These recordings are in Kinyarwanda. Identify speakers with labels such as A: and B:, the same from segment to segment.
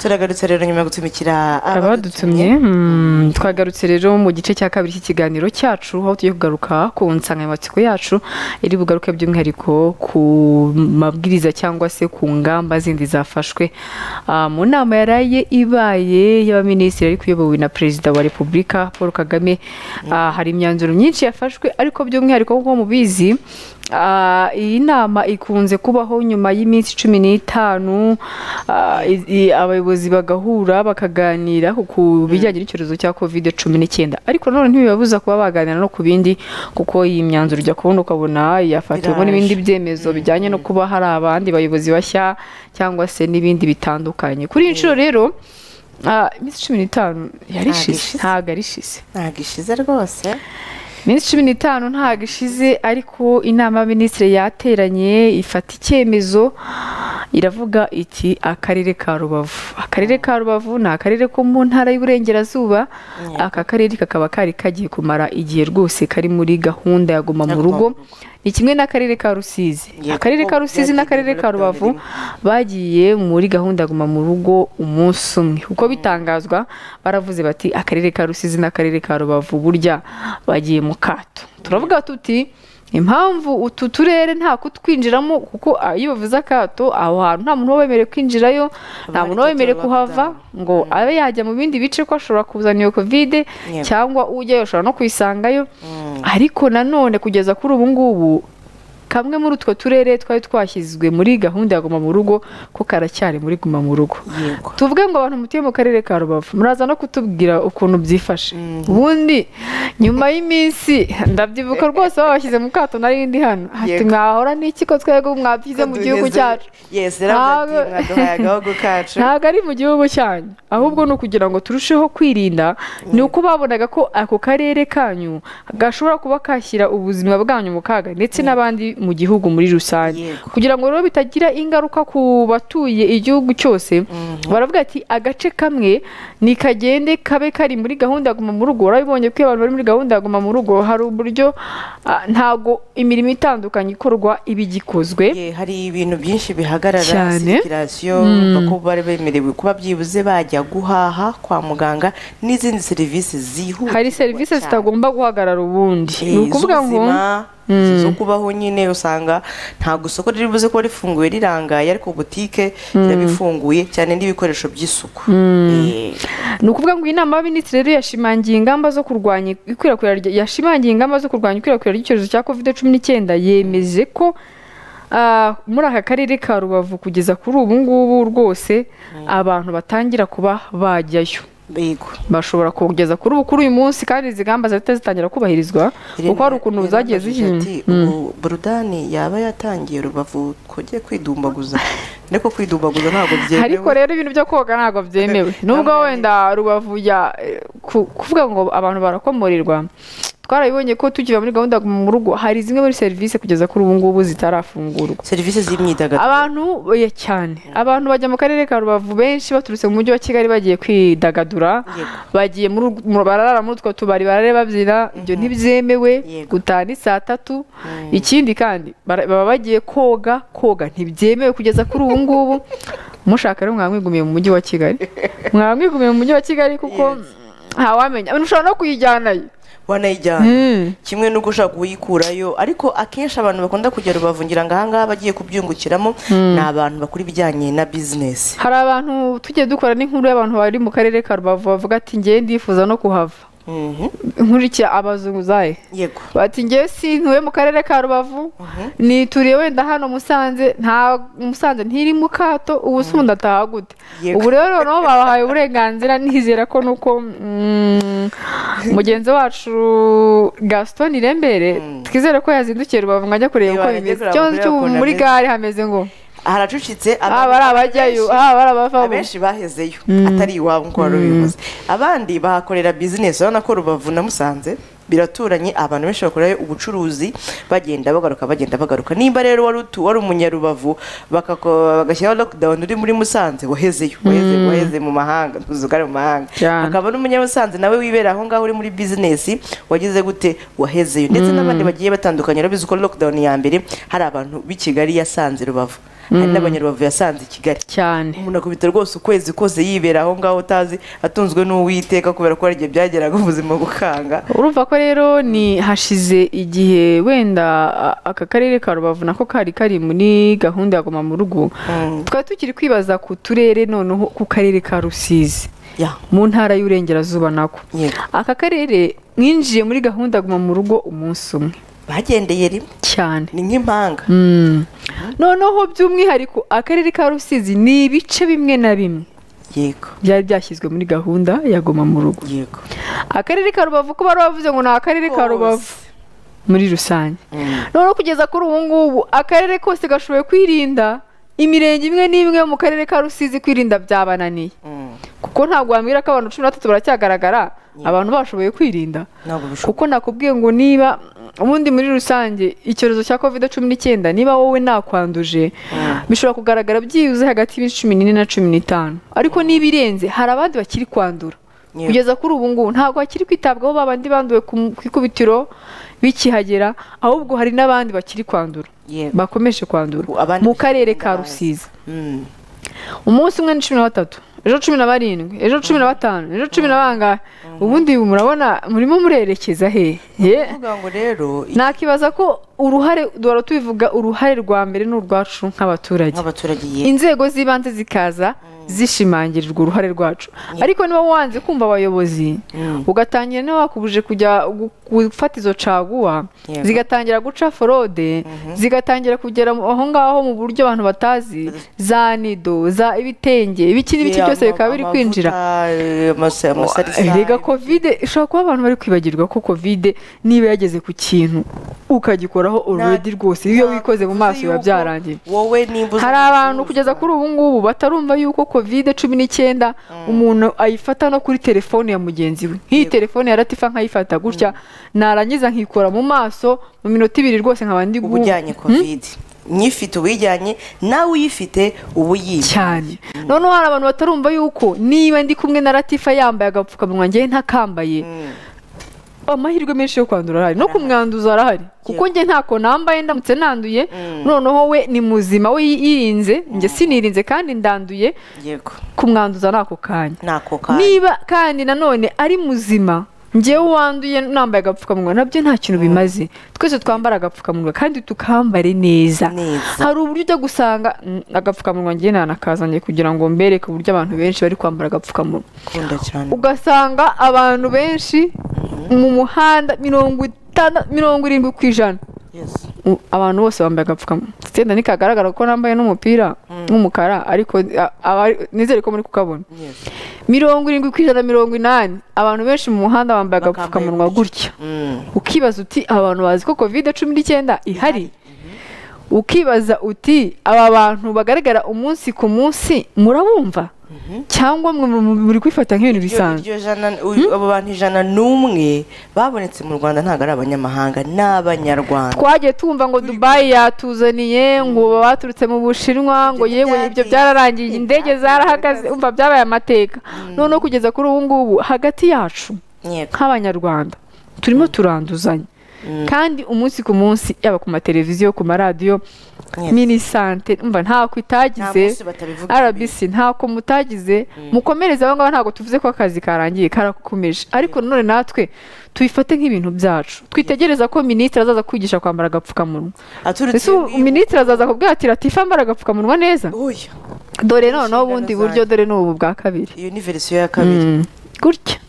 A: turagarutse rero nyuma yo gutumikira
B: abadutumye twagarutse rero mu gice cya kabiri cy'ikiganiro cyacu aho tugiye kugaruka ku nsanganyamatsiko yacu iri bugaruke by'umwihariko ku mabwiriza cyangwa se ku ngamba zindi zafashwe mu nama yaraye ibaye y'abaminisitiri ariko iyobowe na perezida wa repubulika paul kagame hari imyanzuro myinshi yafashwe ariko by'umwihariko nk'uko mubizi iyi nama ikunze kubaho nyuma y'iminsi cumi n'itanu abayobozi bagahura bakaganira ku bijyanye n'icyorezo cya kovide cumi n'icyenda ariko nanone ntibibabuza kuba baganira no ku bindi kuko iyi myanzuro ujya kubona ukabona yafatiwemo n'ibindi byemezo bijyanye no kuba hari abandi bayobozi bashya cyangwa se n'ibindi bitandukanye kuri iyi nshuro rero iminsi cumi n'itanu yarishize ntabwo arishize
A: ntabwo ishize rwose
B: iminsi cumi n'itanu ntabwo ishize ariko inama y'abaminisitiri yateranye ifata icyemezo iravuga iti akarere ka rubavu akarere ka rubavu ni akarere ko mu ntara y'uburengerazuba aka karere kakaba kari kagiye kumara igihe rwose kari muri gahunda ya guma mu rugo ni kimwe n'akarere ka rusizi akarere ka rusizi n'akarere ka rubavu bagiye muri gahunda ya guma mu rugo umunsi umwe uko bitangazwa baravuze bati akarere ka rusizi n'akarere ka rubavu burya bagiye mu kato turavuga tuti impamvu utu turere nta kutwinjiramo kuko iyo bavuze akato aho hantu nta muntu uba wemerewe kwinjirayo nta muntu uba wemerewe kuhava ngo abe yajya mu bindi bice ko ashobora kuzana iyo kovide cyangwa ujyayo ashobora no kuyisangayo ariko nanone kugeza kuri ubu ngubu kamwe muri utwo turere twari twashyizwe muri gahunda ya guma mu rugo ko karacyari muri guma mu rugo tuvuge ngo abantu mutuye mu karere ka rubavu muraza no kutubwira ukuntu byifashe ubundi nyuma y'iminsi ndabyibuka rwose babashyize mu kato nari ndi hano hati mwahora n'iki ko twebwe mwabyize mu gihugu cyacu ntabwo ari mu gihugu cyanyu ahubwo ni ukugira ngo turusheho kwirinda ni uko babonaga ko ako karere kanyu gashobora kuba kashyira ubuzima bwanyu mu kaga ndetse n'abandi mu gihugu muri rusange kugira ngo rero bitagira ingaruka ku batuye igihugu cyose baravuga ati agace kamwe nikagende kabe kari muri gahunda ya guma mu rugo urabibonye ko abantu bari muri gahunda ya guma mu rugo hari uburyo ntabwo imirimo itandukanye ikorwa iba igikozwe
A: hari ibintu byinshi bihagarara
B: Cyane.
A: sirikirasiyo bari bemerewe kuba byibuze bajya guhaha kwa muganga n'izindi serivisi zihuta
B: hari serivisi zitagomba guhagarara ubundi ni ukuvuga ngo
A: zo kubaho nyine usanga ntabwo isoko riri buze kuba rifunguye rirangaye ariko butike irabifunguye cyane n'ibikoresho by'isuku Eh,
B: ni ukuvuga ngo iyi nama y'abaminisitiri rero yashimangiye ingamba zo kurwanya ikwirakwira rya- yashimangiye ingamba zo kurwanya ikwirakwira ry'icyorezo cya kovide cumi n'icyenda yemeje ko ah, muri aka karere ka rubavu kugeza kuri ubu ngubu rwose abantu batangira kuba bajyayo
A: yego
B: bashobora kugeza kuri ubu kuri uyu munsi kandi izi ngamba zahita zitangira kubahirizwa kuko hari ukuntu
A: Irene
B: zagiye
A: yarabajije ati,
B: zihinda
A: ubu burudani yaba yatangiye rubavu kojye kwidumbaguza ariko kwidumbaguza ntabwo byemewe
B: ariko rero ibintu byo koga ntabwo byemewe nubwo wenda rubavu ya eh, ku- kuvuga ngo abantu barakomorerwa twarabibonye ko tukiva muri gahunda ya Guma mu rugo hari zimwe muri serivisi kugeza kuri ubu ngubu zitarafungurwa
A: serivisi z'imyidagaduro
B: abantu ya cyane abantu bajya mu karere ka rubavu benshi baturutse mu mujyi wa kigali bagiye kwidagadura
A: Yego.
B: bagiye muri ur- mu- barara muri utwo tubari barare babyina ibyo ntibyemewe
A: Yego.
B: gutaha ni saa tatu ikindi kandi bara- baba bagiye koga koga ntibyemewe kugeza kuri ubu ngubu mushaka rero mwaba mwigumiye mu mujyi wa kigali mwaba mwigumiye mu mujyi wa kigali kuko ntawamenya ushobora no kuyijyanayo
A: wanayijyana
B: Mm.
A: kimwe n'uko ushaka kuyikurayo ariko akenshi abantu bakunda kujya rubavu ngira ngo ahangaha bagiye kubyungukiramo ni abantu bakora ibijyanye na bizinesi
B: hari abantu tugiye dukora n'inkuru y'abantu bari mu karere ka rubavu bavuga ati ngewe ndifuza no kuhava
A: Mhm.
B: nkurikira abazunguzayi
A: yego
B: bati ngewe sintuye mu karere ka rubavu nituriye wenda hano musanze nta musanze ntiri mu kato ubu se ubundi ataha gute
A: Yego.
B: ubu rero noneho babahaye uburenganzira nizera ko nuko mm, mugenzi wacu gaston irembere twizere ko yazindukiye rubavu ngo ajya kureba
A: Iyo
B: uko
A: ajya
B: bimeze
A: kureba
B: ikibazo
A: uburyo
B: cy'ubu
A: ukuntu
B: muri
A: ameze.
B: gare hameze ngo
A: haracucitse
B: haba ari abajyayo haba ari abavamo
A: abenshi bahezeyo atari iwabo nk'uko wari ubivuze abandi bahakorera bizinesi urabona ko rubavu na musanze biraturanye abantu benshi bakorerayo ubucuruzi bagenda bagaruka bagenda bagaruka nimba rero wari utu wari umunyarubavu bakako- bagashyiraho lockdown uri muri musanze wahezeyo waheze waheze mu mahanga tuzi ko ari mu mahanga
B: Cyane.
A: Hakaba akaba ari umunyamusanze nawe wibera aho ngaho uri muri bizinesi wagize gute wahezeyo ndetse n'abandi bagiye batandukanye urabizi ko lockdown ya mbere hari abantu b'i kigali yasanze rubavu hari n'abanyarubavu yasanze i kigali
B: cyane
A: umuntu akubita rwose ukwezi kose yibera aho ngaho utazi atunzwe n'uwiteka kubera ko hari igihe byageraga ubuzima bukanga
B: urumva ko rero ni hashize igihe wenda a- aka karere ka rubavu nako kari kari muri gahunda ya goma mu rugo twari tukiri kwibaza ku turere noneho ku karere ka rusizi
A: Ya,
B: mu ntara y'uburengerazuba nako
A: yego.
B: aka karere mwinjiye muri gahunda ya guma mu rugo umunsi umwe
A: bagendeye rimwe
B: cyane
A: ni nk'impanga
B: Mm. noneho by'umwihariko akarere ka rusizi ni ibice bimwe na bimwe
A: yego
B: byari byashyizwe muri gahunda ya goma mu rugo
A: yego
B: akarere ka rubavu ko bari bavuze ngo ni akarere ka
A: Kose.
B: rubavu muri rusange
A: Mm.
B: noneho kugeza kuri ubu ngubu akarere kose gashoboye kwirinda imirenge imwe n'imwe yo mu karere ka rusizi kwirinda byabananiye
A: Mm.
B: kuko ntabwo wambwira ko abantu cumi na batatu baracyagaragara abantu bashoboye kwirinda
A: ntabwo bishoboka
B: kuko nakubwiye ngo niba ubundi muri rusange icyorezo cya covid cumi n'icyenda niba wowe nakwanduje bishobora kugaragara byibuze hagati y'iminsi cumi n'ine na cumi n'itanu ariko niba irenze hari abandi bakiri kwandura
A: Yeah.
B: kugeza kuri ubu ngubu ntabwo bakiri kwitabwaho babandi banduwe ku ku ikubitiro bikihagera ahubwo hari n'abandi bakiri kwandura
A: yego
B: bakomeje kwandura
A: Abandi
B: mu karere
A: bakiri
B: ka
A: kwandura.
B: rusizi
A: Mm.
B: umunsi umwe ni cumi na batatu ejo cumi na barindwi ejo cumi na batanu ejo cumi na bangahe ubundi murabona murimo murerekeza hehe Ye.
A: kuvuga ngo rero
B: nakibaza ko uruhare duhora tubivuga uruhare rwa mbere ni urwacu nk'abaturage
A: nk'abaturage yego
B: inzego z'ibanze zikaza zishimangirirwa uruhare rwacu ariko niba wanze kumva abayobozi
A: Mm.
B: ugatangira niba wakubuje kujya gu- gufata izo caguwa
A: Yego.
B: zigatangira guca forode zigatangira kugera mu- aho ngaho mu buryo abantu batazi za nido za ibitenge ibiki n'ibiki byose bikaba biri kwinjira rega
A: kwinjira
B: kovide ishobora kuba abantu bari kwibagirwa ko kovide niba yageze ku kintu ukagikoraho uredi rwose iyo wikoze mu maso biba byarangiye
A: wowe nimba uzi
B: hari
A: ibicuruzwa.
B: abantu kugeza kuri ubu ngubu batarumva yuko kovide cumi n'icyenda umuntu ayifata no kuri telefone ya mugenzi we nk'iyi telefone ya latifa nkayifata gutya narangiza nkikora mu maso mu minota ibiri rwose nkaba ndi gu-
A: ubujyanye covid nyifite ubuyijyanye nawe uyifite uba uyizi
B: cyane noneho hari abantu batarumva yuko niba ndi kumwe na latifa yambaye agapfukamunwa ngewe ntakambaye
A: Mm.
B: amahirwe menshi yo kwandura arahari no kumwanduza arahari kuko njye ntako nambaye ndamutse nanduye
A: Mm.
B: noneho we ni muzima we yirinze njye sinirinze kandi ndanduye
A: yego
B: kumwanduza n'ako kanya
A: nako kanyu
B: niba kandi nanone ari muzima njyewe wanduye nambaye agapfukamunwa nabyo nta kintu bimaze twese twambara agapfukamunwa kandi tukambare neza
A: Neza.
B: hari uburyo ujya gusanga mm, agapfukamunwa njye nanakazanye kugira ngo mbereke uburyo abantu benshi bari kwambara agapfukamunwa
A: ukunda cyane
B: ugasanga abantu benshi mu muhanda mirongo itanda- mirongo irindwi ku ijana
A: Yes.
B: U- abantu bose bambaye agapfukamunwa itsinda ntikagaragara kuko nambaye n'umupira w'umukara ariko a- abari- nizere ko muri kukabona
A: Yes.
B: mirongo irindwi ku ijana mirongo inani abantu benshi mu muhanda bambaye
A: Bakambaye
B: agapfukamunwa gutya
A: Mm.
B: ukibaza uti aba bantu bazi ko kovide cumi n'icyenda ihari ukibaza uti aba bantu bagaragara umunsi ku munsi murabumva cyangwa mwe mu- muri kwifata nk'ibintu
A: Iryo-
B: bisanzwe
A: iryo jana uyu- abo bantu ijana n'umwe babonetse mu rwanda ntabwo ari abanyamahanga ni abanyarwanda
B: twagiye tumva ngo dubayi yatuzaniye ngo baturutse mu bushinwa ngo
A: Ibyo
B: yewe
A: byagiye.
B: ibyo byararangiye indege zarahagaze umva byabaye amateka noneho kugeza kuri ubu ngubu hagati yacu
A: Yego.
B: nk'abanyarwanda turimo turanduzanya kandi umunsi ku munsi yaba ku mateleviziyo ku maradiyo
A: Yes.
B: mini sante umva ntako itagize
A: Nta munsi batabivuga
B: rbc ntako mutagize mukomereze abo ngabo ntabwo tuvuze ko akazi karangiye karakomeje ariko nanone natwe tuyifate nk'ibintu byacu twitegereza ko minisitiri azaza kwigisha kwambara agapfukamunwa
A: aturutse
B: ese ubu minisitiri azaza kubwira ati ratifa mbara agapfukamunwa neza
A: uyu
B: dore noneho
A: inshingano
B: ubundi
A: zanjye.
B: buryo dore n'ubu bwa kabiri
A: iyo ni verisiyo ya kabiri
B: Mm. gutya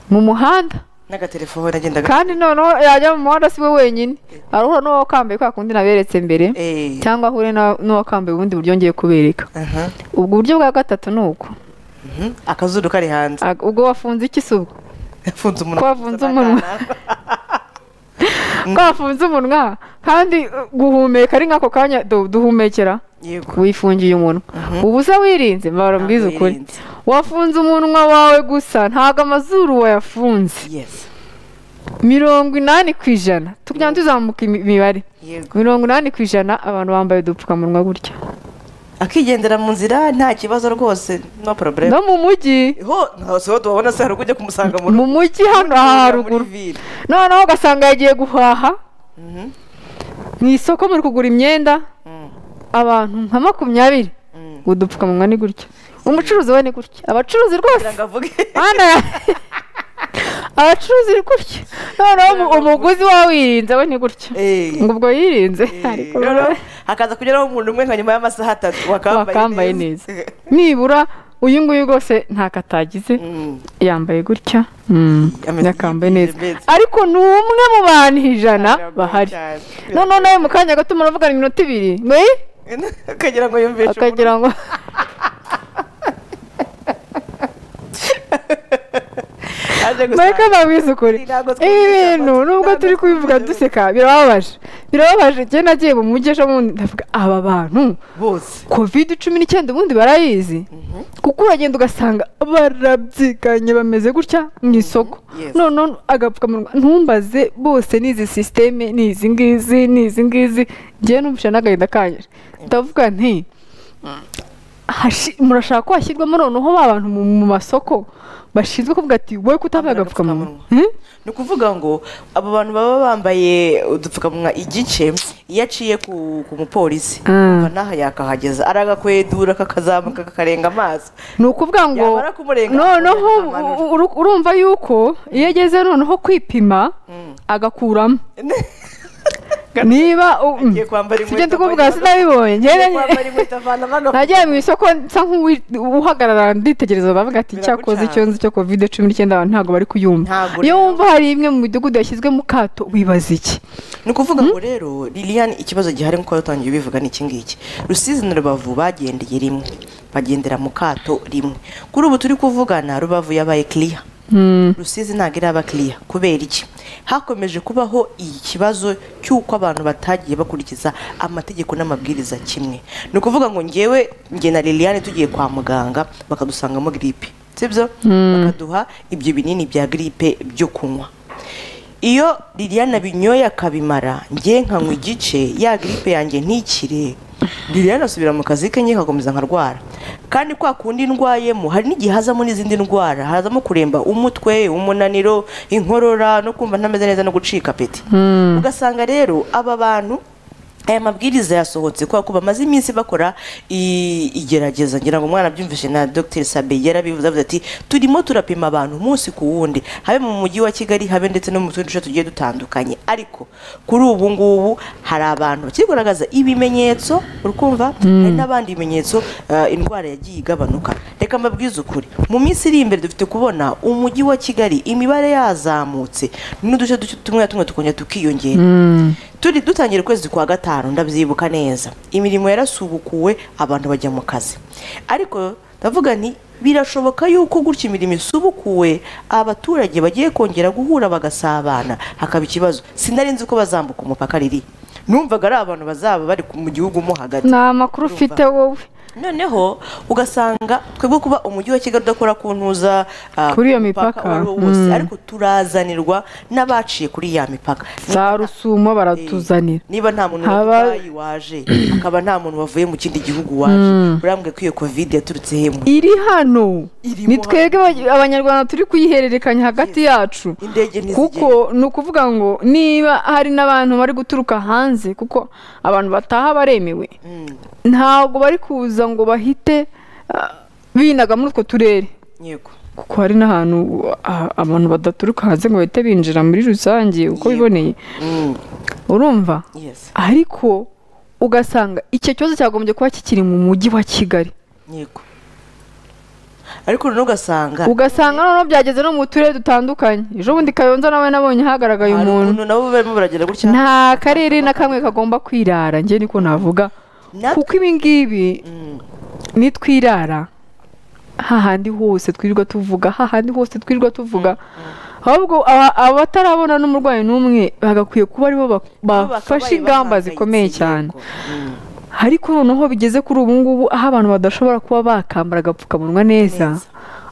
B: mu muhanda
A: n'agatelefone agendaga
B: kandi noneho yajya mu muhanda si we wenyine arahura n'uwo kambaye kwa kundi naberetse mbere
A: Eh,
B: cyangwa ahure na- n'uwo kambaye ubundi buryo ngiye kubereka
A: aha.
B: ubwo buryo bwa gatatu ni uko
A: Mhm. akazuru kari hanze
B: Ag- ubwo wafunze iki se ubwo
A: afunze umunwa
B: Kwafunze umunwa. wafunze umunwa kandi uh, guhumeka ari nk'ako kanya du- duhumekera
A: yego
B: wifungiye umunwa ubusa wirinze mbara mbwiza
A: Ntabwo
B: ukuri
A: yirinze.
B: wafunze umunwa wawe gusa ntabwo amazuru wayafunze
A: yes
B: mirongo inani ku ijana tujya tuzamuka imi- imibare
A: yego
B: mirongo inani ku ijana abantu bambaye udupfukamunwa gutya
A: akigendera mu nzira nta kibazo rwose no problem
B: no mu mujyi
A: ho nta siho tubabona se hari ubwo ujya kumusanga mu
B: mu
A: rugo
B: mujyi hano aha haruguru
A: ville
B: noneho ugasanga yagiye guhaha mu isoko muri kugura imyenda abantu nka makumyabiri udupfukamunwa ni gutya umucuruzi we ni gutya abacuruzi rwose
A: kugira ngo avuge
B: mana abacuruzi ni gutya noneho umu- umuguzi we wirinze we ni gutya
A: Eh.
B: ngo ubwo yirinze ariko
A: Eh, noneho hakaza kugeraho umuntu umwe nka nyuma y'amasaha atatu
B: wakambaye neza nibura uyu nguyu rwose ntako atagize
A: Mm.
B: yambaye gutya
A: Ameze
B: yakambaye neza
A: nk'impezi.
B: ariko ni umwe mu bantu ijana
A: Biragoye
B: bahari
A: cyane.
B: noneho nawe mu kanya gato muravugana iminota ibiri ngo "Eh?"
A: akagira ngo yumvishe
B: akagira ngo
A: umuntu aje
B: mureke
A: gusanga.
B: babwize ukuri
A: Ntabwo twumvisha
B: ibi bintu
A: abantu.
B: nubwo turi
A: Ntabwo
B: kubivuga
A: twumvisha
B: duseka birababaje birababaje njye nagiye mu mujyi ejo bundi ndavuga aba bantu
A: bose
B: covid cumi n'icyenda ubundi barayizi kuko uragenda ugasanga barabyiganye bameze gutya mu isoko
A: Yes.
B: noneho agapfukamunwa ntumbaze bose ni izi sisiteme ni izi ngizi ni izi ngizi njyewe n'umushana n'agahinda kanyije ndavuga nti hashi- murashaka ko hashyirwamo noneho ba bantu mu mu masoko bashinzwe kuvuga ati wowe kutambaye
A: Bambara
B: agapfukamunwa
A: agapfukamunwa.
B: Hmm?
A: ni ukuvuga ngo abo bantu baba bambaye udupfukamunwa igice iyo aciye ku, ku mupolisi
B: Mm.
A: umva n'aha yakahageza aragakwedura kakazamuka kakarenga amaso
B: ni ukuvuga ngo
A: Yamara kumurenga,
B: noneho
A: akamanura.
B: u- uru- urumva yuko iyo ageze noneho kwipima agakuramo niba u-
A: Agiye kwambara
B: sibyo
A: inkweto,
B: ndikuvuga
A: avanamo-
B: sinabibonye
A: Agiye
B: njyewe-
A: kwambara inkweto avanamo agapfukamunwa.
B: nagiye mu isoko nsa nk'uhagarara nditegereza bavuga ati cyakoze icyo nzi cyo covid cumi n'icyenda abantu ntabwo bari kuyumva
A: Ntabwo
B: iyo
A: rero.
B: wumva hari imwe mu midugudu yashyizwe mu kato wibaza iki
A: ni ukuvuga ngo rero lilian ikibazo gihari nk'uko yatangiye ubivuga ni iki ngiki rusizi na rubavu bagendeye rimwe bagendera mu kato rimwe kuri ubu turi kuvugana rubavu yabaye kiriya rusizi ntabwo iraba kiriya kubera iki hakomeje kubaho ikibazo cy'uko abantu batagiye bakurikiza amategeko n'amabwiriza kimwe ni ukuvuga ngo ngewe nge na lilian tugiye kwa muganga bakadusangamo giripe sibyo bakaduha ibyo binini bya giripe byo kunywa iyo liliane abinyoye akabimara njye nkanywa igice ya giripe yanjye ntikire liliane asubira mu kazi ke nyine agakomeza nkarwara kandi kwa kundi ndwayemo hari n'igihe hazamo n'izindi ndwara hazamo kuremba umutwe umunaniro inkorora no kumva ntameze neza no gucika apeti ugasanga rero aba bantu aya mabwiriza yasohotse kubera ko bamaze iminsi bakora i- igerageza ngira ngo umwana abyumvishe na dr sabe yarabivuze avuze ati turimo turapima abantu umunsi ku wundi habe mu mujyi wa kigali habe ndetse no mu tundi duce tugiye dutandukanye ariko kuri ubu ngubu hari abantu bakiri kugaragaza ibimenyetso urukumva hari n'abandi bimenyetso eh, indwara yagiye igabanuka reka mbabwize ukuri mu minsi iri imbere dufite kubona umujyi wa kigali imibare yazamutse n'uduce duce tumwe na tumwe tukongera tukiyongera turi dutangira ukwezi kwa gatanu ndabyibuka neza imirimo yarasubukuwe abantu bajya mu kazi ariko ndavuga nti birashoboka yuko gutya imirimo isubukuwe abaturage bagiye kongera guhura bagasabana hakaba ikibazo sinari nzi ko bazambuka umupaka riri numvaga ari abantu bazaba bari ku- mu gihugu mo hagati
B: nta makuru ufite wowe
A: noneho ugasanga twebwe kuba umujyi wa kigali udakora ku ntuza ah,
B: Kuri iyo
A: ku
B: mipaka,
A: uwo ari wo wose ariko turazanirwa n'abaciye kuri ya mipaka
B: za rusumo baratuzanira
A: niba nta muntu
B: Haba-
A: wabaye waje akaba nta muntu wavuye mu kindi gihugu waje urambwe ko iyo covid yaturutse hemu
B: iri hano
A: Irimo
B: ni twebwe aba- abanyarwanda turi kuyihererekanya hagati yacu
A: indege ntizigenda
B: kuko ni ukuvuga ngo niba hari n'abantu bari guturuka hanze kuko abantu bataha baremewe ntabwo bari kuza ngo bahite ah, binaga muri utwo turere
A: yego
B: kuko hari n'ahantu ah, abantu badaturuka hanze ngo bahite binjira muri rusange uko
A: Yego.
B: biboneye
A: Mm,
B: urumva
A: yes
B: ariko ugasanga icyo kibazo cyagombye kuba kikiri mu mujyi wa kigali
A: yego ariko noneho ugasanga
B: ugasanga noneho byageze no mu turere dutandukanye ejo bundi kayonza nawe nabonye hagaragaye
A: hari
B: umuntu
A: ukuntu nabo barimo baragera gutya
B: nta karere na kamwe kagomba kwirara njye niko navuga
A: Natwe-
B: kuko ibi ngibi
A: Mm,
B: nitwirara hahandi hose twirirwa tuvuga hahandi hose twirirwa tuvuga ahubwo aba- abatarabona n'umurwayi n'umwe bagakwiye kuba aribo bak-
A: bakabaye
B: bafashe ingamba
A: bahangayitse,
B: zikomeye cyane
A: yego. Mm,
B: ariko noneho bigeze kuri ubu ngubu aho abantu badashobora kuba bakambara agapfukamunwa neza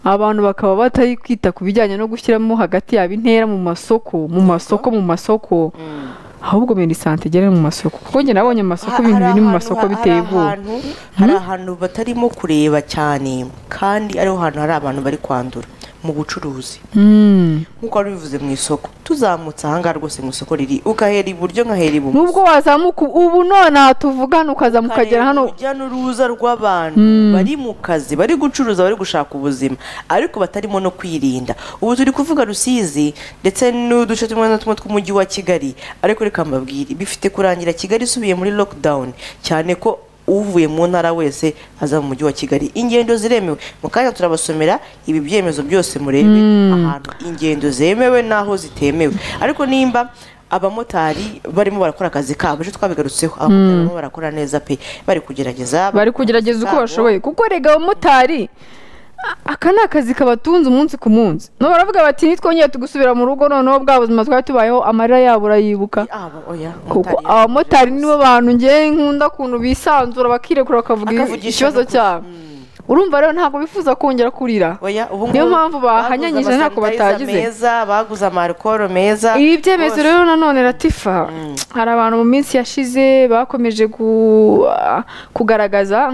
B: abantu bakaba batari kwita ku bijyanye no gushyiramo hagati yabo intera mu masoko mu masoko mu masoko
A: mm.
B: ahubwo medisante igere mu masoko kuko njye nabonye amasoko
A: Ha-
B: ibintu
A: hari
B: biri mu
A: ahantu
B: masoko
A: ha-
B: biteye
A: hari
B: ubwoba
A: ahantu- hari ahantu batarimo kureba cyane kandi ariho hantu hari abantu bari kwandura mu bucuruzi
B: Mm.
A: nk'uko wari bivuze mu isoko tuzamutse ahangaha rwose mu isoko riri ukahera iburyo nkahera ibumoso
B: nubwo wazamuka ubu- ubu nonaha tuvugana ukazamuka ukagera
A: ukareba
B: hano
A: urujya n'uruza rw'abantu bari mu kazi bari gucuruza bari gushaka ubuzima ariko batarimo no kwirinda ubu turi kuvuga rusizi ndetse n'uduce tumwe na tumwe tw'umujyi wa kigali ariko reka mbabwire bifite kurangira kigali isubiye muri lockdown cyane ko uvuye mu ntara wese aza mu mujyi wa kigali ingendo ziremewe mu kanya turabasomera ibi byemezo byose murebe ahantu ingendo zemewe n'aho zitemewe ariko nimba abamotari barimo barakora akazi kabo ejo twabigarutseho abamotari barimo barakora neza pe bari kugerageza
B: bari kugerageza uko bashoboye kuko rega abamotari a- aka ni akazi kabatunze umunsi ku munsi no baravuga bati nitwongeye tugusubira mu rugo noneho bwa buzima twari tubayeho amarira yabo urayibuka
A: Abo, oya,
B: kuko
A: motari-
B: abamotari nibo bantu ngewe nkunda ukuntu bisanzura bakirekura bakavuga
A: Akavugisha
B: ikibazo
A: n'ukuri.
B: cyabo urumva rero ntabwo bifuza kongera kurira
A: oya ubu
B: niyo
A: ngubu
B: mpamvu bahanyanyije
A: baguze
B: ntako
A: amasanitayiza
B: batagize.
A: meza baguze amarikoro meza
B: ibi byemezo
A: Bose.
B: rero nanone ratifa hari abantu mu minsi yashize bakomeje gu- ah, kugaragaza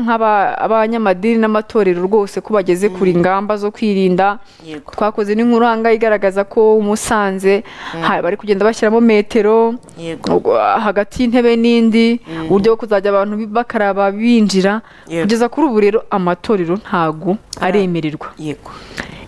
B: nk'abanyamadini n'amatorero rwose ko bageze kure ingamba zo kwirinda
A: Yego.
B: twakoze n'inkuru ahangaha igaragaza ko umusanze ha- bari kugenda bashyiramo metero
A: Yego.
B: ubwo, ah, hagati y'intebe n'indi uburyo bwo kuzajya abantu bi- bakaraba binjira
A: Yego.
B: kugeza kuri ubu rero amatorero ntago aremererwa
A: yego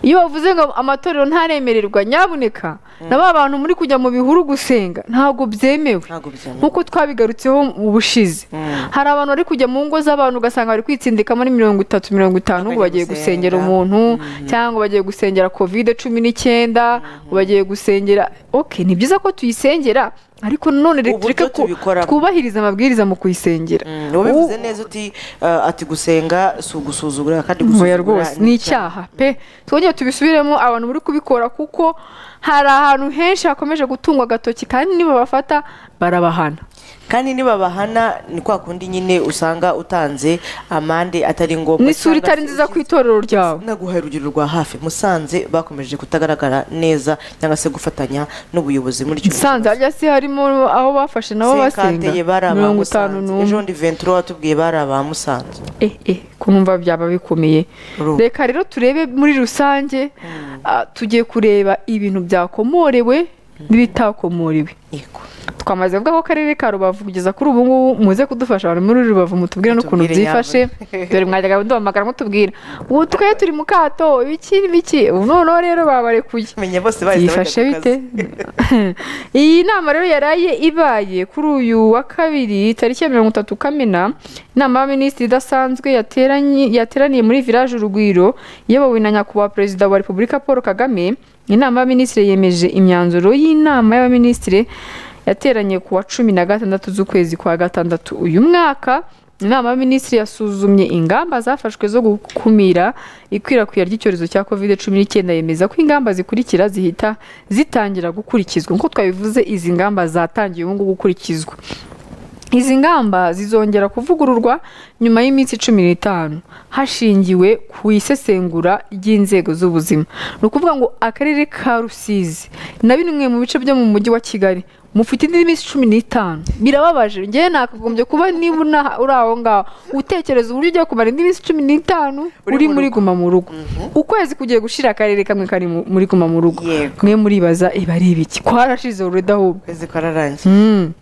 B: iyo bavuze ngo amatorero ntaremererwa nyamuneka na ba bantu muri kujya mu bihuru gusenga ntabwo byemewe
A: ntabwo byemewe
B: nk'uko twabigarutseho mu bushize hari abantu bari kujya mu ngo z'abantu ugasanga bari kwitsindika muri mirongo itatu mirongo itanu ngo
A: Bagiye
B: bagiye gusengera
A: gusenga.
B: umuntu cyangwa bagiye gusengera kovide cumi n'icyenda ngo bagiye gusengera oke ni byiza ko tuyisengera ariko nanone
A: Uburyo
B: reka ko
A: tubikoramo.
B: twubahirize amabwiriza mu kuyisengera
A: Mm, uba bivuze neza uti uh, ati gusenga si ugusuzugura kandi gusuzugura
B: oya rwose ni icyaha pe twongere tubisubiremo abantu bari kubikora kuko hari ahantu henshi hakomeje gutungwa agatoki kandi niba bafata barabahana
A: kandi nibabahana ni kwa kundi nyine usanga utanze amande atari ngombwa cyangwa
B: n'isura itari
A: se
B: nziza ku
A: ugize-
B: itorero ryawe
A: naguhaye urugero rwa hafi musanze bakomeje kutagaragara neza cyangwa se gufatanya n'ubuyobozi muri icyo
B: sanze harya si harimo aho bafashe nabo basenga
A: sekateye bari aba
B: mirongo itanu
A: musanze ejo
B: n'umwe
A: bundi venturo watubwiye bari aba musanze
B: eh eh kumva byaba bikomeye
A: Uru-
B: reka rero turebe muri rusange ah, tugiye kureba ibintu byakomorewe n'ibitakomorewe
A: yego
B: twamaze kuvuga ko akarere ka rubavu kugeza kuri ubu ngubu muze kudufasha abantu muri rubavu mutubwire n'ukuntu
A: Mutubwire
B: byifashe
A: yabo.
B: dore mwajyaga duhamagara mutubwira ubu tukaba turi mu kato ibiki n'ibiki ubu noneho rero babarekuye
A: menya bose bahise
B: byifashe
A: bajya ku
B: bite
A: kazi.
B: iyi nama rero yaraye ibaye kuri uyu wa kabiri tariki ya mirongo itatu kamena inama y'abaminisitiri idasanzwe yateranye- yateraniye muri village urugwiro iyobowe na nyakubahwa perezida wa repubulika paul kagame inama y'abaminisitiri yemeje imyanzuro y'inama y'abaminisitiri yateranye ku wa cumi na gatandatu z'ukwezi kwa gatandatu uyu mwaka inama y'abaminisitiri yasuzumye ingamba zafashwe zo gukumira ikwirakwira ry'icyorezo cya covid cumi n'icyenda yemeza ko ingamba zikurikira zihita zitangira gukurikizwa nk'uko twabivuze izi ngamba zatangiye ubu ngubu gukurikizwa izi ngamba zizongera kuvugururwa nyuma y'iminsi cumi n'itanu hashingiwe ku isesengura ry'inzego z'ubuzima ni ukuvuga ngo akarere ka rusizi na bimwe mu bice byo mu mujyi wa kigali mufite indi minsi cumi n'itanu birababaje ngewe nakagombye kuba niba una- uri aho ngaho utekereza uburyo ugiye kumara indi minsi cumi n'itanu
A: Uri
B: uri
A: mu
B: muri guma mu rugo ukwezi kugiye gushira akarere kamwe kari mu- muri guma mu rugo
A: Yego.
B: mwe muribaza iba ari ibiki kwarashize urudahubu
A: ukwezi kwararangiye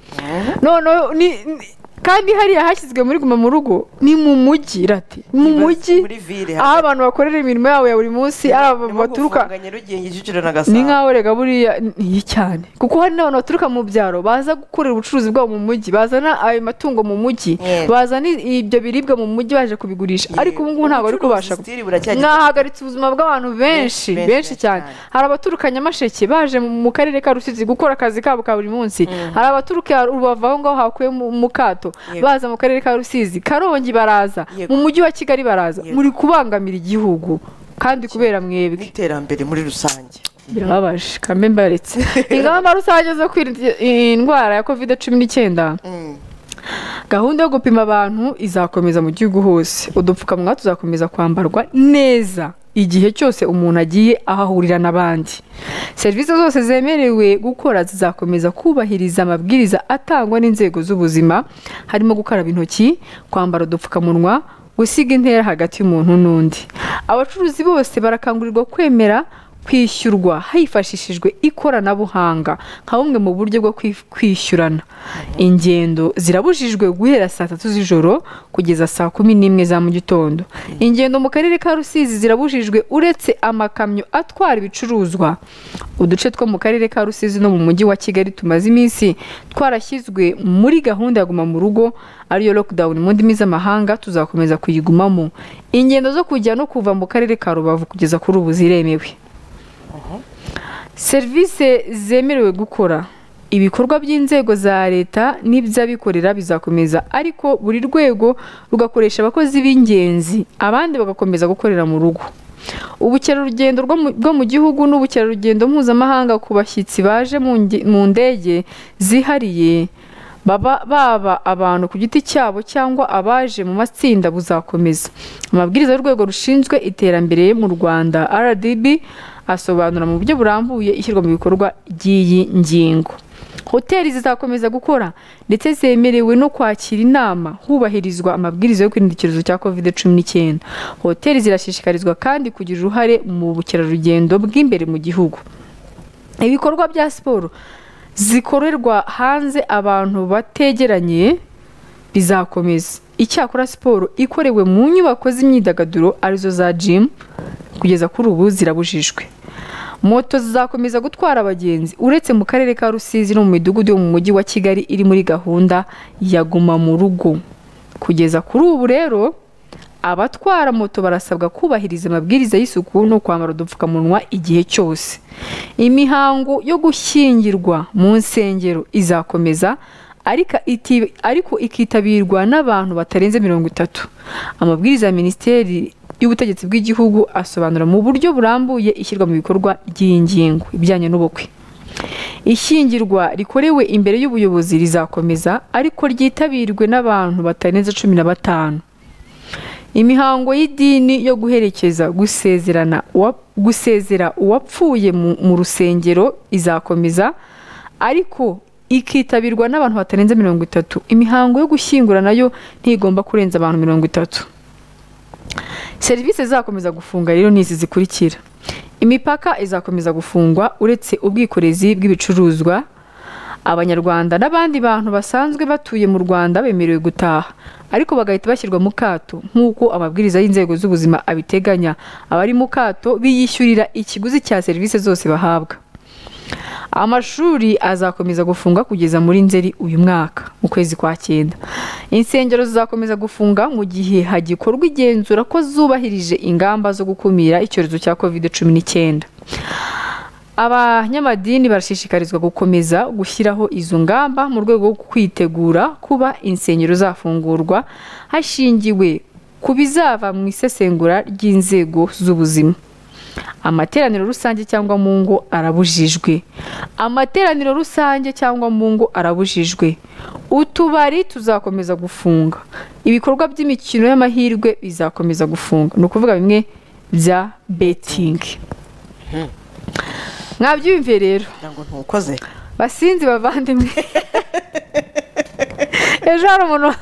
B: no no ni ni- kandi hariya hashyizwe muri guma mu rugo ni mu mujyi rati mu
A: Ni basi
B: mujyi
A: muri ville
B: aho abantu bakorera imirimo yabo ya buri munsi ari aba
A: Ni nko
B: baturuka
A: gufunganya Nyarugenge, Kicukiro na
B: ni
A: Gasabo.
B: nk'aho rega buriya niyi cyane kuko hari n'abantu baturuka mu byaro baza gukorera ubucuruzi bwabo mu mujyi bazana ayo matungo mu mujyi
A: Yego.
B: bazana i- ibyo biribwa mu mujyi baje kubigurisha ariko ubu ngubu ntabwo bari kubasha
A: Ubucuruzi still buracyagenda.
B: mwahagaritse ubuzima bw'abantu benshi
A: Benshi,
B: benshi
A: benshi
B: cyane
A: cyane.
B: hari abaturuka nyamasheke baje mu mu karere ka rusizi gukora akazi kabo ka buri munsi hari abaturuka rubavu aho ngaho hakuye mu mu kato
A: Yego.
B: baza mu karere ka rusizi karongi baraza
A: Yego.
B: mu mujyi wa kigali baraza
A: Yego.
B: muri kubangamira igihugu kandi kubera mwebwe
A: n'iterambere muri rusange
B: birababaje kambe mbaretse ingamba rusange zo kwirinda i- indwara ya covid cumi n'icyenda
A: Mm.
B: gahunda yo gupima abantu izakomeza mu gihugu hose udupfukamunwa tuzakomeza kwambarwa neza igihe cyose umuntu agiye aho ahurira n'abandi serivisi zose zemerewe gukora zizakomeza kubahiriza amabwiriza atangwa n'inzego z'ubuzima harimo gukaraba intoki kwambara udupfukamunwa gusiga intera hagati y'umuntu n'undi abacuruzi bose barakangurirwa kwemera kwishyurwa hifashishijwe ikoranabuhanga nka bumwe mu buryo bwo kwi- kwishyurana ingendo zirabujijwe guhera saa tatu z'ijoro kugeza saa kumi n'imwe za mu gitondo ingendo mu karere ka rusizi zirabujijwe uretse amakamyo atwara ibicuruzwa uduce two mu karere ka rusizi no mu mujyi wa kigali tumaze iminsi twarashyizwe muri gahunda ya guma mu rugo ariyo lockdown mu ndimi z'amahanga tuzakomeza kuyigumamo ingendo zo kujya no kuva mu karere ka rubavu kugeza kuri ubu ziremewe serivisi zemerewe gukora ibikorwa by'inzego za leta n'iby'abikorera bizakomeza ariko buri rwego rugakoresha abakozi b'ingenzi abandi bagakomeza gukorera mu rugo ubukerarugendo rwo mu- bwo mu gihugu n'ubukerarugendo mpuzamahanga ku bashyitsi baje mu nge- mu ndege zihariye baba baba abantu ku giti cyabo cyangwa abaje mu matsinda buzakomeza amabwiriza y'urwego rushinzwe iterambere mu rwanda rdb asobanura mu buryo burambuye ishyirwa mu bikorwa ry'iyi ngingo hoteli zizakomeza gukora ndetse zemerewe no kwakira inama hubahirizwa amabwiriza yo kwirinda icyorezo cya covid cumi n'icyenda hoteli zirashishikarizwa kandi kugira uruhare mu bukerarugendo bw'imbere mu gihugu ibikorwa bya siporo zikorerwa hanze abantu bategeranye bizakomeza icyakora siporo ikorewe mu nyubako z'imyidagaduro arizo za jimu kugeza kuri ubu zirabujijwe moto zizakomeza gutwara abagenzi uretse mu karere ka rusizi no mu midugudu yo mu mujyi wa kigali iri muri gahunda ya guma mu rugo kugeza kuri ubu rero abatwara moto barasabwa kubahiriza amabwiriza y'isuku no kwambara udupfukamunwa igihe cyose imihango yo gushyingirwa mu nsengero izakomeza ariko iti- ariko ikitabirwa n'abantu batarenze mirongo itatu amabwiriza ya minisiteri y'ubutegetsi bw'igihugu asobanura mu buryo burambuye ishyirwa mu bikorwa ry'iyi ngingo ibijyanye n'ubukwe ishyingirwa rikorewe imbere y'ubuyobozi rizakomeza ariko ryitabirwe n'abantu batarenze cumi na batanu imihango y'idini yo guherekeza gusezerana uwa- gusezera uwapfuye mu mu rusengero izakomeza ariko ikitabirwa n'abantu batarenze mirongo itatu imihango yo gushyingura nayo ntigomba kurenza abantu mirongo itatu serivisi zizakomeza gufunga rero ni izi zikurikira imipaka izakomeza gufungwa uretse ubwikorezi bw'ibicuruzwa abanyarwanda n'abandi bantu basanzwe batuye mu rwanda bemerewe gutaha ariko bagahita bashyirwa mu kato nk'uko amabwiriza y'inzego z'ubuzima abiteganya abari mu kato biyishyurira ikiguzi cya serivisi zose bahabwa amashuri azakomeza gufunga kugeza muri nzeri uyu mwaka mu kwezi kwa cyenda insengero zizakomeza gufunga mu gihe hagikorwa igenzura ko zubahirije ingamba zo gukumira icyorezo cya covid cumi n'icyenda abanyamadini barashishikarizwa gukomeza gushyiraho izo ngamba mu rwego rwo kwitegura kuba insengero zafungurwa hashingiwe ku bizava mu isesengura ry'inzego z'ubuzima amateraniro rusange cyangwa mu ngo arabujijwe amateraniro rusange cyangwa mu ngo arabujijwe utubari tuzakomeza gufunga ibikorwa by'imikino y'amahirwe bizakomeza gufunga ni ukuvuga bimwe bya betingi mwabyumviye rero
A: kugira ngo ntukoze
B: basinzi bavandimwe ejo hari umuntu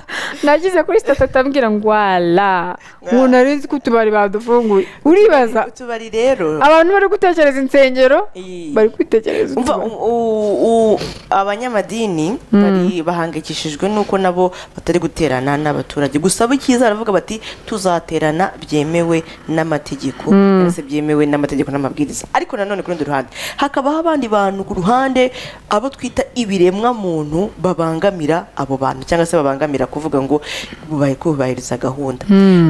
B: nagize kuri sitati ambwira ngo wala ubu nari nzi ko utubari badufunguye uribaza
A: utubari rero
B: abantu bari gutekereza insengero
A: iyi-
B: bari kwitekereza
A: umva
B: utubari.
A: u- u- u- abanyamadini bari bahangayikishijwe nuko nabo batari guterana n'abaturage gusa bikiza baravuga bati tuzaterana byemewe n'amategeko cyangwa se byemewe n'amategeko n'amabwiriza ariko nanone ku rundi ruhande hakabaho abandi bantu ku ruhande abo twita ibiremwa muntu babangamira abo bantu cyangwa se babangamira kuvuga ngo bubaye kubahiriza gahunda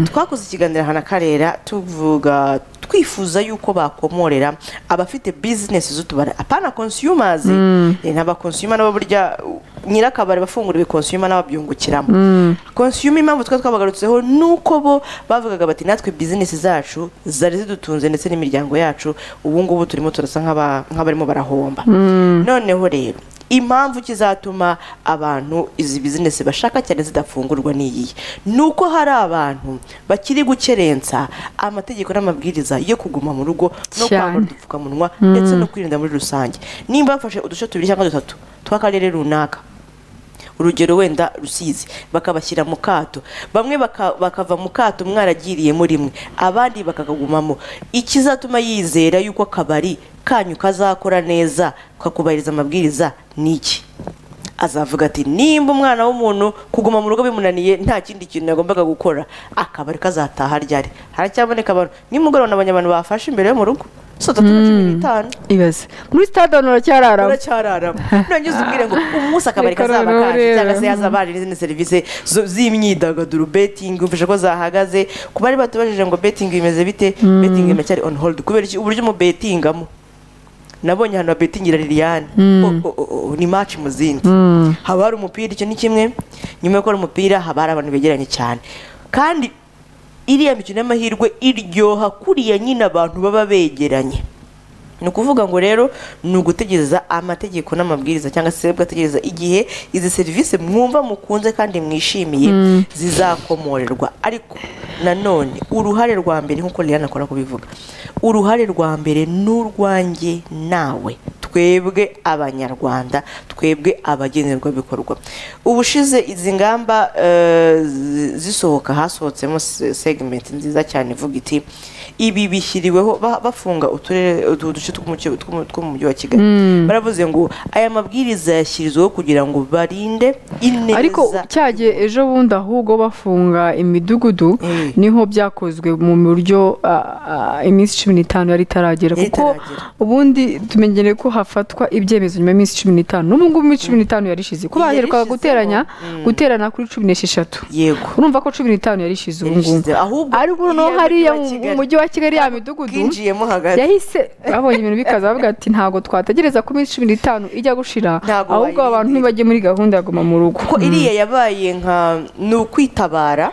A: twakoze ikiganiro ahantu akarera tuvuga twifuza yuko bakomorera abafite bizinesi z'utubari apana consumers eh, ntaba consumer nabo burya uh, nyirakabari bafunguriwe consumer n'ababyungukiramo consumer impamvu twa twabagarutseho nuko bo bavugaga bati natwe bizinesi zacu zari zidutunze ndetse n'imiryango yacu ubu ngubu turimo turasa nk'aba- nk'abarimo barahomba noneho rero impamvu kizatuma abantu izi bizinesi bashaka cyane zidafungurwa niyi nuko hari abantu bakiri gukerensa amategeko n'amabwiriza yo kuguma mu rugo no
B: Cyane.
A: kwambara udupfukamunwa ndetse no kwirinda muri rusange nimba bafashe uduce tubiri cyangwa dutatu tw'akarere runaka urugero wenda rusizi bakabashyira mu kato bamwe baka- bakava mu kato mwaragiriye muri mwe abandi bakakagumamo ikizatuma yizera yuko akabari kanyu kazakora neza kakubahiriza amabwiriza ni iki azavuga ati nimba umwana w'umuntu kuguma mu rugo bimunaniye nta kindi kintu yagombaga gukora akabari kazataha ryari haracyaboneka abantu nimugoroba nabonye abantu bafashe imbere yo mu rugo saa tatu na cumi n'itanu
B: ibaze muri sitade hano uracyararamo
A: uracyararama nongeze ubwire ngo umunsi akabari
B: Reka
A: kazaba
B: noneho
A: kaje
B: rero.
A: cyangwa se hazaba hari n'izindi serivisi zo- z'imyidagaduro betingi mfasha ko zahagaze ku bari batubajije ngo betingi bimeze bite betingi iracyari on hold kubera iki uburyo umubetingamo nabonye ahantu babetingira liliane O- o- o- o, ni match mu zindi haba hari umupira icyo ni kimwe nyuma yo gukora umupira haba hari abantu begeranye cyane kandi iriya mikino y'amahirwe iryoha kuriya nyine abantu baba begeranye ni ukuvuga ngo rero ni ugutegereza amategeko n'amabwiriza cyangwa se mugategereza igihe izi serivisi mwumva mukunze kandi mwishimiye zizakomorerwa ariko nanone uruhare rwa mbere nk'uko Liliane akora kubivuga uruhare rwa mbere ni urwanjye nawe twebwe abanyarwanda twebwe abagenerwabikorwa ubushize izi ngamba eh, zi- zisohoka hasohotsemo se- segment nziza cyane ivuga iti ibi bishyiriweho ba- bafunga uturere utu- uduce tw'umucyo- tw'umu- two mu mujyi wa kigali baravuze ngo aya mabwiriza yashyirizweho kugira ngo barinde ineza
B: ariko cyagiye ejo bundi ahubwo bafunga imidugudu
A: Eh.
B: niho byakozwe mu buryo ah, ah, iminsi cumi n'itanu yari itaragera
A: Yari
B: kuko
A: itaragera.
B: ubundi tumenyereye ko hafatwa ibyemezo nyuma y'iminsi cumi n'itanu n'ubu ngubu iminsi cumi n'itanu yarishize ko baherukaga
A: Yarishizeho.
B: guteranya
A: Mm.
B: guterana kuri cumi n'esheshatu
A: yego
B: urumva ko cumi n'itanu yarishize ubu ngubu
A: Yarishizeho. ahubwo
B: ariko noneho
A: iya
B: hariya
A: mujyi wa
B: mu mu
A: Kigali
B: mujyi wa kigali ya midugudu
A: bwinjiyemo hagati
B: yahise babonye ibintu bikaza bavuga ati ntabwo twategereza ko iminsi cumi n'itanu ijya gushira
A: Ntabwo
B: ahubwo abantu
A: bayirindira."
B: ntibajye muri gahunda ya guma mu rugo
A: ko iriya yabaye nka ni ukwitabara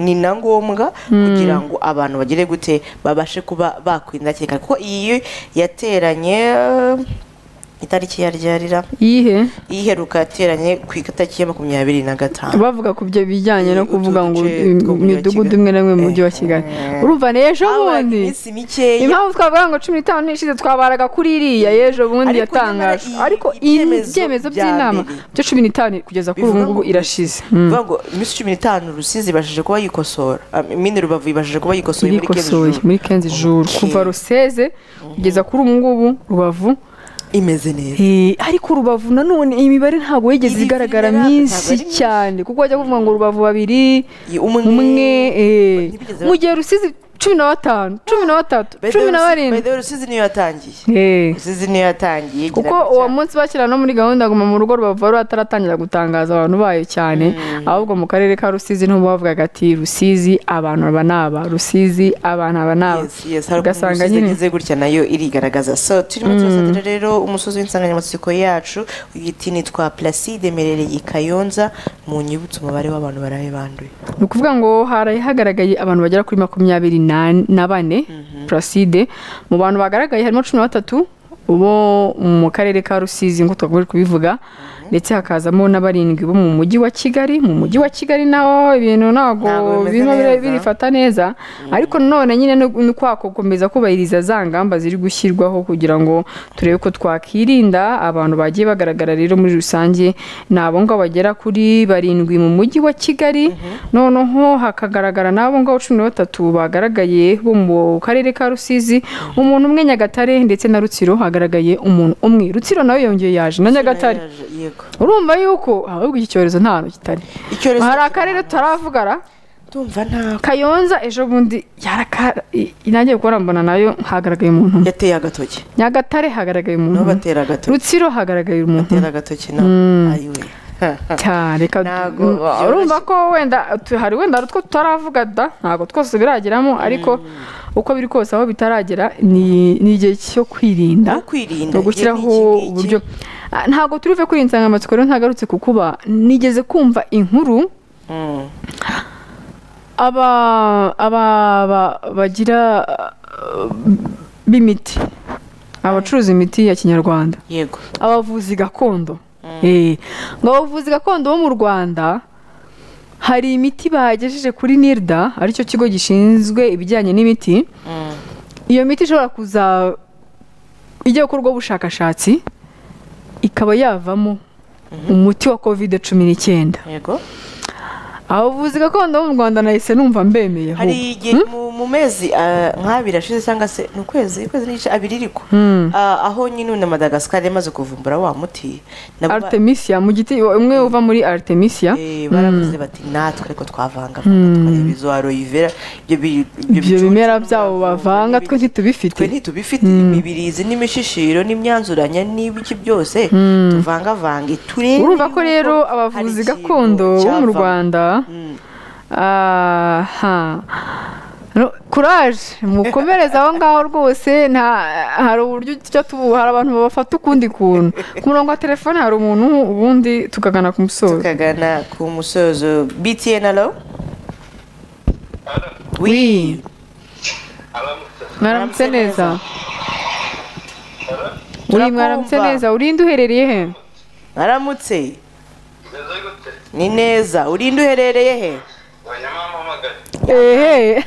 A: ni na ngombwa kugira ngo abantu bagere gute babashe kuba bakwindakeka kuko iyi yateranye eh, itariki yaryarira
B: iyihe
A: iheruka yateranye ku itariki ya makumyabiri na gatanu
B: bavuga ku byo bijyanye no
A: Utu
B: kuvuga ngo
A: duce
B: im-
A: two mu mujyi wa
B: imidugudu
A: Kigali.
B: imwe n'imwe mu mujyi wa
A: Eh.
B: kigali urumva ni ejo
A: Habaye
B: bundi
A: iminsi mikeya
B: impamvu twavuga ngo cumi n'itanu n'ishize twabaraga kuri iriya y'ejo bundi
A: Ariko
B: yatangaje
A: nyamara iyi-
B: ariko iyi
A: ibyemezo
B: byemezo
A: bya
B: by'inama
A: mbere
B: byo cumi n'itanu kugeza kuri ubu
A: Bivuga
B: ngubu
A: ngo-
B: irashize Mm.
A: bivuga ngo iminsi cumi n'itanu rusizi ibashije kuba yikosora Ah, mine rubavu ibashije kuba yikosoye muri keza
B: irikosoye muri kenzi juru
A: Okay.
B: kuva ruseze kugeza kuri ubu ngubu rubavu
A: imeze neza
B: Eh, ariko rubavu nanone iyi mibare ntabwo yigeze
A: Iri-
B: igaragara
A: iri- ntabwo
B: myinshi
A: ari myinshi.
B: cyane kuko wajya kuvuga ngo rubavu babiri umwe eh,
A: ntibigeze
B: mu gihe rusizi cumi na batanu cumi na batatu
A: By the way,
B: cumi na
A: Rusizi- by
B: barindwi
A: the way, rusizi niyo yatangiye
B: Eh,
A: rusizi niyo yatangiye igira
B: kuko
A: gutya.
B: uwo munsi bakira no muri gahunda guma mu rugo rubavu bari bataratangira gutangaza abantu bayo cyane ahubwo mu karere ka rusizi niho bavugaga ati rusizi abantu aba naba rusizi abantu aba naba
A: Yes, yes, hari ukuntu
B: ugasanga
A: imisozi
B: nyine
A: igeze gutya nayo irigaragaza so turimo turafatira rero umusozi w'insanganyamatsiko yacu uyiti nitwa placide merereye i kayonza mu nyibutso umubare w'abantu baraye banduye
B: ni ukuvuga ngo hari hagaragaye abantu bagera kuri makumyabiri na- na bane placide mu bantu bagaragaye harimo cumi na batatu bo mu karere ka rusizi nk'uko twagomba kubivuga ndetse hakazamo na barindwi bo mu mujyi wa kigali mu mujyi wa kigali naho ibintu ntabwo
A: Ntabwo bimeze
B: birimo bire-
A: neza.
B: birifata neza ariko nanone nyine no- ni kwa gukomeza kubahiriza za ngamba ziri gushyirwaho kugira ngo turebe ko twakirinda abantu bagiye bagaragara rero muri rusange ni abo ngabo bagera kuri barindwi mu mujyi wa kigali noneho hakagaragara n'abo ngabo cumi na batatu bagaragaye bo mu karere ka rusizi umuntu umwe nyagatare ndetse na rutsiro hagaragaye umuntu umwe rutsiro nawe yongeye yaje na nyagatare
A: Yaje, yego
B: urumva yuko ahubwo iki cyorezo nta hantu kitari
A: icyorezo
B: hari akarere tutaravugara
A: tumva ntawe
B: kayonza ejo bundi yaraka i- nanjye gukora mbona nayo hagaragaye umuntu umwe.
A: yateye agatoki
B: nyagatare hagaragaye umuntu
A: nabo
B: umwe.
A: batera agatoki
B: rutsiro hagaragaye umuntu
A: batera agatoki nabo ayiwe
B: cyane reka
A: Ntago
B: Mm,
A: byoroshye.
B: urumva ko wenda tu- hari wenda hari utwo tutaravuga da ntabwo twose birageramo ariko uko biri kose aho bitaragera ni ni igihe cyo
A: no
B: kwirinda
A: kwirinda
B: ni ugushyiraho uburyo Ah, ntabwo turive kuri iyi nsanganyamatsiko rero ntagarutse ku kuba nigeze kumva inkuru aba aba ba- bagira uh, b'imiti abacuruza imiti ya kinyarwanda
A: yego
B: abavuzi gakondo Eh, ngo abavuzi gakondo bo mu rwanda hari imiti bagejeje kuri nirda aricyo kigo gishinzwe ibijyanye n'imiti
A: Mm.
B: iyo miti ishobora kuza ijya gukorwaho ubushakashatsi ikaba yavamo umuti wa kovide cumi n'icyenda
A: yego
B: abavuzi gakondo bo mu rwanda nahise numva mbemeye
A: hari
B: ahubwo.
A: igihe mu- mu mezi ah, nk'abiri ashize cyangwa se ni ukwezi ukwezi n'igice abiri ariko Ah, aho nyine na madagascar yamaze kuvumbura wa muti nabo ba-
B: artemisia mu giti umwe uva muri artemisia
A: Eh, baravuze bati natwe ariko twavanga twareba izo aloe vera ibyo bi-
B: ibyo
A: bicucu
B: bimera
A: n'umuravumba
B: byabo bavanga twe
A: n'ibiki.
B: ntitubifite
A: twe ntitubifite imibirizi n'imishishiro n'imyanzuranya n'ibiki byose tuvangavange turebe
B: urumva ko
A: yuko
B: rero
A: hari
B: abavuzi
A: ikintu
B: gakondo bo mu
A: cyavamo.
B: rwanda
A: Mm.
B: aha No, kuraje mukomereze aho ngaho rwose nta hari uburyo tujya tubu hari abantu babafata ukundi kuntu ku murongo wa telefone hari umuntu ubundi tukagana ku musozo
A: tukagana ku musozo btn alo
B: wi mwaramutse
A: Mwaramutse
B: neza
A: neza.
B: wi mwaramutse
A: Turakumva.
B: neza urinde uherereye he
A: aramutse ni neza urinde uherereye he
B: ehe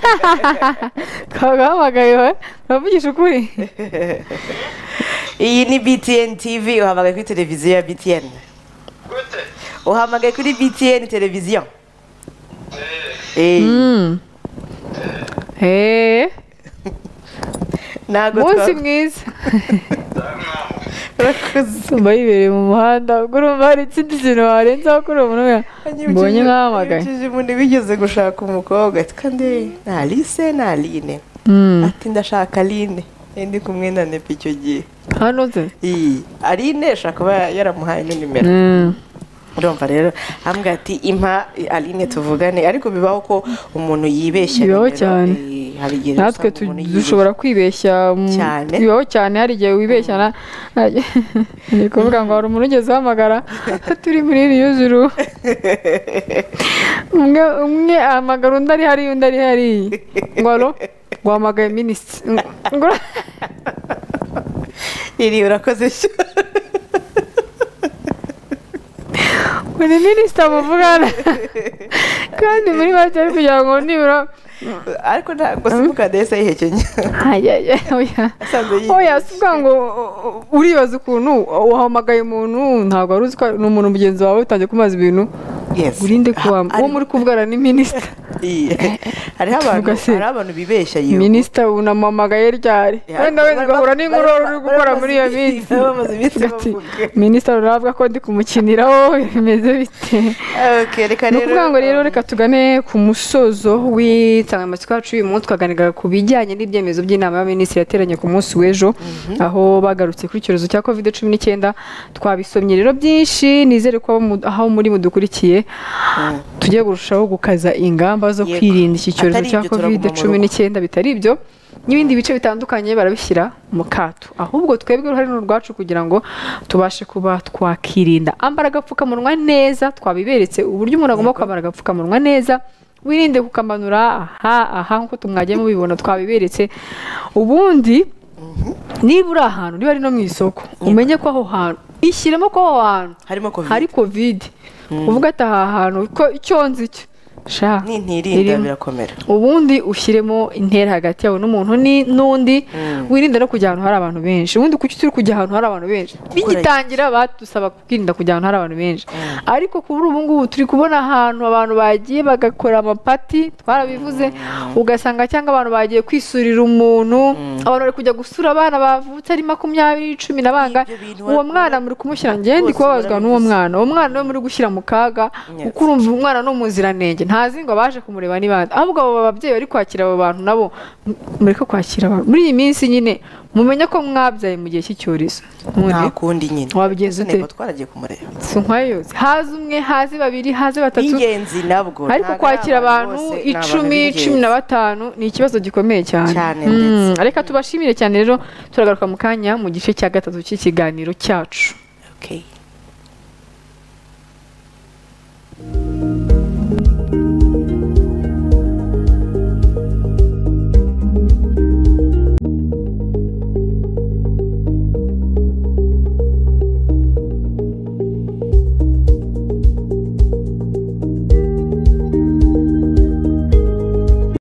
B: twagahamagaye we uravugisha ukuri
A: iyi ni btn tv uhamagaye kuri televiziyo ya btn uhamagaye kuri btn televiziyo Eh,
B: Mm. Eh,
A: ntabwo
B: munsi
A: twa-
B: mwiza tumba yibereye mu muhanda ubwo urumva hari ikindi kintu warenzaho kuri uwo muntu mbonye nkahamagaye
A: Yibukije umuntu bigeze gushaka umukobwa ati kandi nta lise nta line
B: Mm.
A: ati ndashaka line Eh, ndi kumwe na nepa icyo gihe
B: hano se
A: iyi aline ashobora kuba yaramuhaye na nimero
B: Mm.
A: urumva rero hambwa ati impa aline tuvugane ariko bibaho ko umuntu yibeshya
B: Bibaho
A: nimero.
B: cyane.
A: Eh, hari igihe
B: natwe
A: usanga umuntu
B: tu-
A: yibeshya.
B: dushobora kwibeshya mm,
A: Cyane.
B: bibaho cyane hari igihe wibeshya na ni ukuvuga ngo hari umuntu ugeze uhamagara turi muri iriya juru umwe umwe ahamagara undi ari hariya undi ari hariya ngo alo guhamagaye minisitiri ngo ura-
A: iri urakoze cyo
B: ngo ni minisitiri muvugana kandi muri make ari kugira ngo nibura
A: ariko ntabwo simukadi yahise yihekenye
B: ayaya oya
A: asanzwe yihishe.
B: oya si ukuvuga ngo uh, uribaza ukuntu wahamagaye umuntu ntabwo wari uzi ko ari- ni umuntu mugenzi wawe utangiye kumubaza ibintu
A: Yes.
B: urinde kuwa
A: Ah,
B: uwo
A: ari-
B: muri kuvugana ni minisita
A: Iyi. hariho abantu
B: Tuvuga se.
A: hariho abantu bibeshya yewe
B: minisita unamuhamagaye ryari wenda wenda ugahura n'inkuru wari uri gukora muri iyo minsi
A: bamaze iminsi
B: Uvuga ati,
A: bavuga
B: minisita ruravuga ko ndi kumukinira wowe bimeze bite
A: okay reka
B: ni
A: rero
B: ukuvuga ngo rero reka tugane ku musozo w'insanganyamatsiko yacu y'uyu munsi twaganiraga ku bijyanye n'ibyemezo by'inama y'abaminisitiri yateranye ku munsi w'ejo aho bagarutse kuri icyorezo cya covid cumi n'icyenda twabisomye rero byinshi nizere ko abo mu- aho muri mudukurikiye tujye kurushaho gukaza ingamba zo
A: Yego.
B: kwirinda iki cyorezo
A: Atari
B: cya
A: ibyo, turaguma
B: covid
A: mu rugo.
B: cumi n'icyenda bitari ibyo n'ibindi bice bitandukanye barabishyira mu kato ahubwo twebwe uruhare ni urwacu kugira ngo tubashe kuba twakirinda ambara agapfukamunwa neza twabiberetse uburyo umuntu agomba kwambara agapfukamunwa neza wirinde kukamanura aha aha nk'uko tumwagiye mubibona twabiberetse ubundi niba uri ahantu niba ari no mu isoko umenye ko aho hantu ishyiremo ko aho hantu
A: harimo covid
B: hari kovide uvuga ati aha hantu ko icyo nzi cyo sha
A: nintirinda
B: irimo.
A: birakomera
B: ubundi ushyiremo intera hagati yawe n'umuntu ni- n'undi wirinde no kujya ahantu hari abantu benshi ubundi kuki turi kujya ahantu hari abantu benshi bigitangira badusaba kwirinda kujya ahantu hari abantu benshi ariko kuri ubu ngubu turi kubona ahantu abantu bagiye bagakora amapati twarabivuze ugasanga cyangwa abantu bagiye kwisurira umuntu abantu bari kujya gusura abana bavutse ari makumyabiri cumi na banga
A: Ibyo bintu
B: uwo
A: wari-
B: mwana muri kumushyira njye ndi
A: Bose
B: kubabazwa n'uwo
A: barabivuze.
B: mwana uwo mwana we muri gushyira mu kaga
A: Yes.
B: kuko urumva umwana ni umuziranenge ntazi ngo abaje kumureba ni bande ahubwo abo babyeyi bari kwakira abo bantu nabo m- mureke kwakira abantu muri iyi minsi nyine mumenye ko mwabyaye mu gihe cy'icyorezo
A: nta
B: none
A: kundi nyine
B: Wabigenza ute?
A: Ntego twaragiye kumureba
B: si nkwayose haze umwe haze babiri haze batatu
A: ingenzi nabwo Ntabwo
B: ariko
A: ari
B: kwakira abantu
A: bose, ni abantu
B: icumi
A: b'ingenzi.
B: cumi na batanu ni ikibazo gikomeye cyane
A: Cyane
B: Mm,
A: ndetse.
B: reka tubashimire cyane rero turagaruka mu kanya mu gice cya gatatu cy'ikiganiro cyacu
A: Okay.